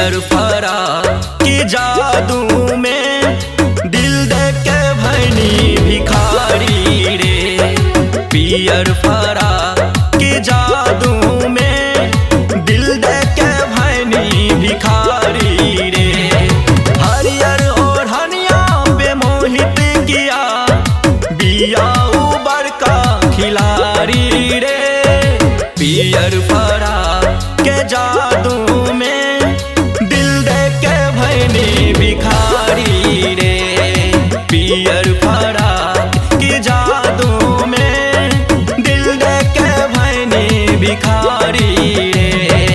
पियर फरा के जादू में दिल दे के भैनी भिखारी रे पियर फरा के जादू में दिल दे के भैनी भिखारी रे हरियर और हनिया पे मोहित किया बिया उबर का खिलाड़ी रे पियर फरा के जादू में दिल दे के भैनी भिखारी रे पियर फरा के जादू में दिल दे के भैनी भिखारी रे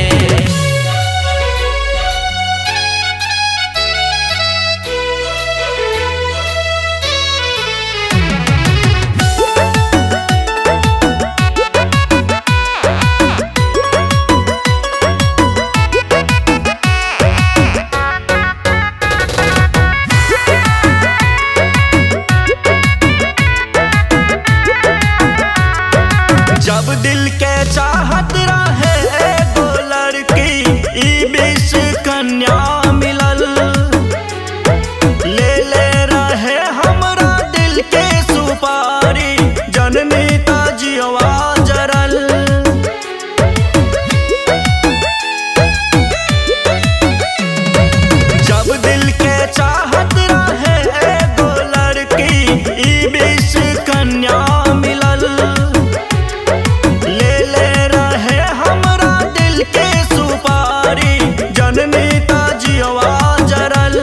जब दिल के चाहत रहे एगो लड़की ई बीच कन्या मिलल ले ले रहे हमरा दिल के सुपारी जननी ता जियवा जरल जब दिल के चाहत रहे एगो लड़की ई बीच कन्या मिलल ले ले रहे हमरा दिल के सुपारी जननी ता जियवा जरल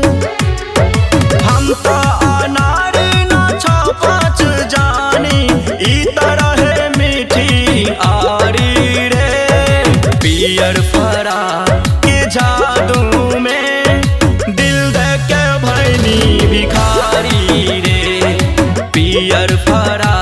हम तो अनार न छो पाँच जानी ई तरह मीठी आरी रे पियर फरा के जादू में दिल दे के भैनी भिखारी रे पियर फरा